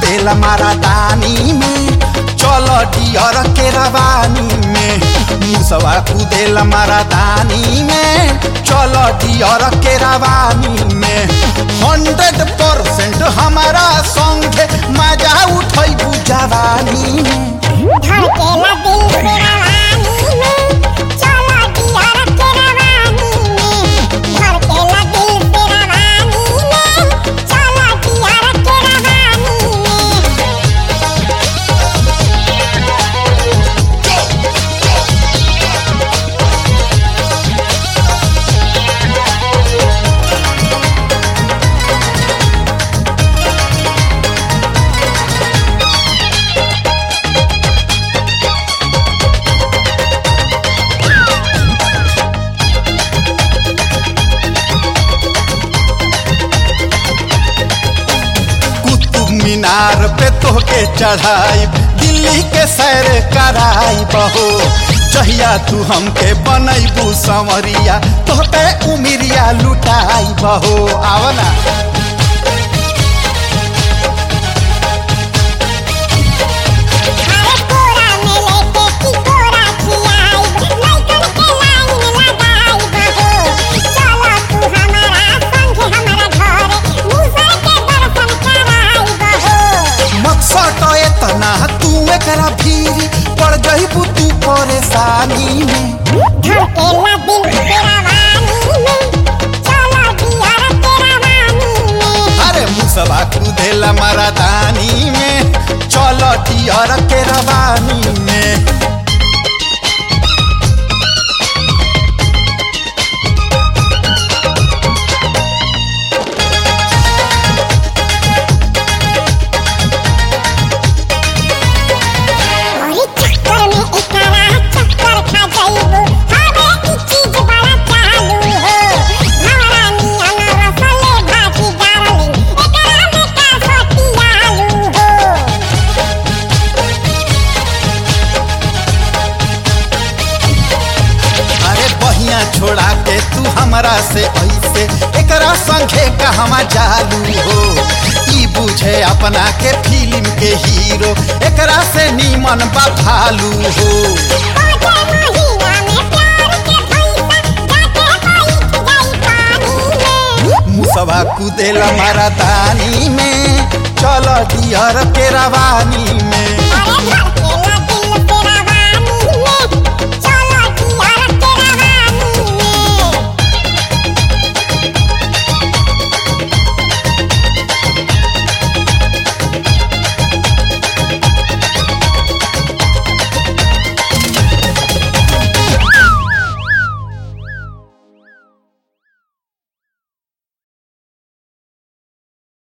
कुदेला मारा दानी में चल डियर के रवानी में मुसवा कुदेला मारा दानी में चल डियर के रवानी में हंड्रेड परसेंट हमारा संगे मजा उठै जवानी में धड़केला दिल से रवानी में चलो दियारा के रवानी में धड़केला दिल से रवानी में चलो दियारा के रवानी में कुतुब मीनार पे तोहके चढ़ाई दिल्ली के सैर कराई बहो जहिया तू हमके बनैबू संवरिया तोहके उमिरिया लुटाई बहो आवना अरे कोरा में लेके की कोरा खियाई लइकन के लाइन लगाई बहो चलो तू हमारा संग हमारा घरे मुसर के दर्शन कराई बहो मकसद एतना तू एकरा भीरी पड़ जइबू तू परेशानी में धड़केला दिल से रवानी में चलो दियारा के रवानी में अरे मुसवा कुदेला मारा दानी में चल डियर के रवानी में और चक्कर में एकरा चक्कर खा जाइबो हमें ई चीज बड़ा चालू हो हमारा नियन रसले भाजी डार्लिंग एकरा में का सटियालू हो अरे बहिया छोड़ा के तू हमरा से ऐसे एकरा संगे कहवा चालू हो ई बुझे अपना के फिल्म के हीरो एकरा से नीमन बा भालू हो पाँचे महीना में प्यार के पैसा जाके बैठ जाई पानी में मुसवा कुदेला मारा दानी में चल डियर के रवानी में अरे धड़केला